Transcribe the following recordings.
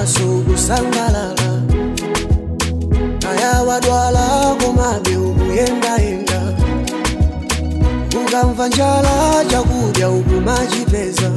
maso kusangalala kaya wadwala komabe ukuyendayenda ukamva njala chakudya ukumachipeza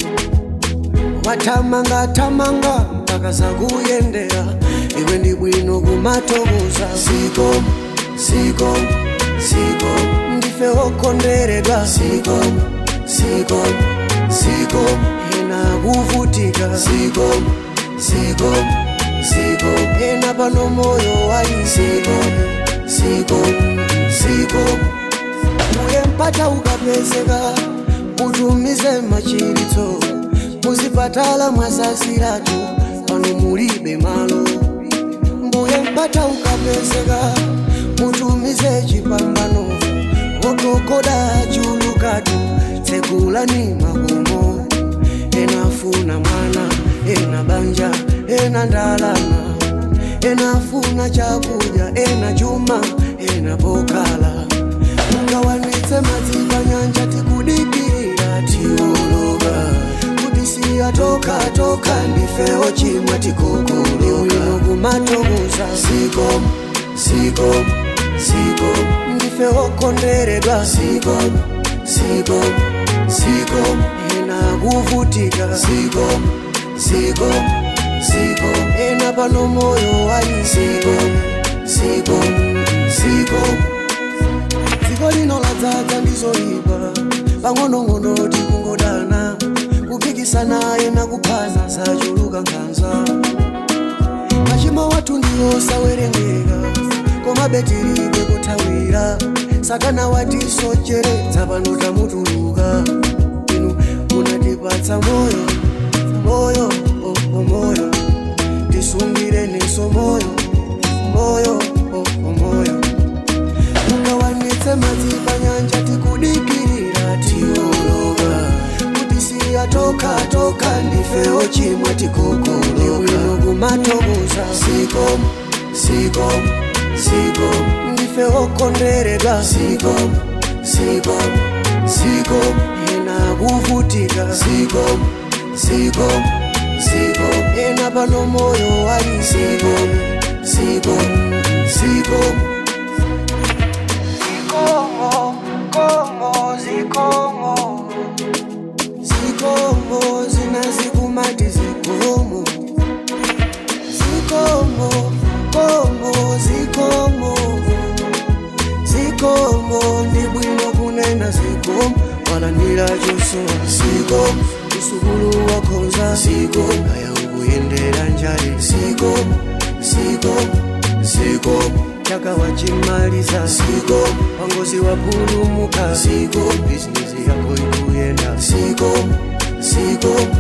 wathamangathamanga mpaka zakuyendera iwe ndi bwino kumatokoza siko siko siko ndife okondweredwa siko siko siko ena kuvutika siko siko siko ena pano moyo wali siko siko siko uye mpata ukapezeka mutumize machiritso muzipatala mwazaziratu pano mulibe malo mbuye mpata ukapezeka mutumize chipambano okokoda chulukatu tsekulani makomo enafuna mwana ena banja ena ndalama enafuna chakudya ena chuma ena pokala mugawanitse madzi panyanja tikudikirira tioloka kuti siyatoka toka ndife ochimwa tikokoloka kumatokoza siko siko siko ndife okondweredwa siko siko siko ena kuvutika siko siko siko ena pano moyo wali siko siko siko dziko lino ladzaza ndizoipa pang'onong'ono tikungodana kupikisana ena kuphana zachuluka nkhanza machimo wathu ndiwo sawerengeka koma betilibe kuthawira sakana watisocheretsa pano tamutuluka inu munatipatsa moyo moyo oh, oh, moyo tisungire niso moyo moyo oh, oh, moyo mugawanitse madzi panyanja tikudikirira tioloka kuti siyatoka toka ndife ochimwa tikokoloka kumatokoza siko siko siko ndife okondweredwa siko siko siko ena kuvutika siko siko siko ena pano moyo wali siko siko siko Zikomo, komo, zikomo Zikomo, zinazikumati zikomo Zikomo, komo, zikomo Zikomo, ndi bwino kunena zikomo walandira chosowa zikomo usukulu wakhonza zikomo kaya ukuyendera njale zikomo zikomo zikomo chaka wachimaliza zikomo wangozi wapulumuka zikomo bizinesi yako ikuyenda zikomo zikomo